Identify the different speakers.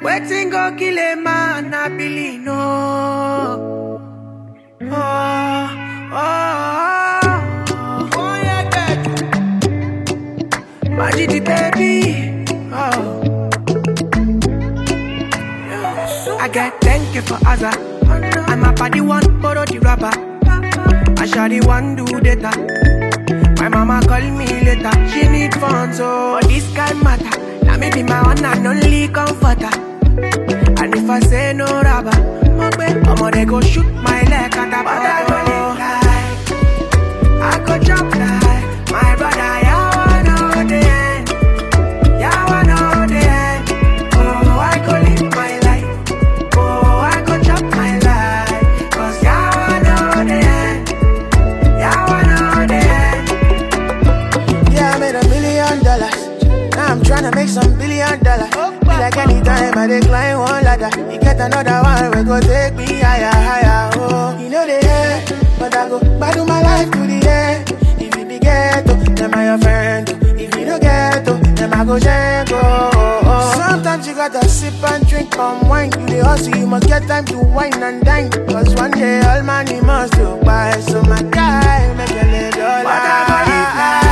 Speaker 1: Waiting go kill a man, I believe no. Oh, oh, oh, oh, yeah, baby. Magic the baby. Oh. I get thank you for Azza. I'm a party one, borrow the rubber. I shall the one do data. My mama call me later. She need funds, so this kind matter. Now me be my one and only comforter. And if I say no rubber, I'ma they go shoot my leg and the I go live like I go jump like my brother. Yeah, I know the end. Yeah, I know the end. Oh, I go live my life. Oh, I go jump my life. Cause yeah, I know the end. Yeah, I know the end.
Speaker 2: Yeah, I made a million dollars. Now I'm tryna make some billion dollars. Be like anytime I decline one ladder. You get another one, we go take me higher, higher. Oh, you know the end, but I go battle my life to the end. If you be ghetto, then I your friend. oh. If you don't ghetto, then I go jango. Oh, oh. Sometimes you gotta sip and drink come wine. You the hustle, you must get time to wine and dine. Cause one day all money must go by. So my guy, make a little
Speaker 1: But I go live
Speaker 2: life.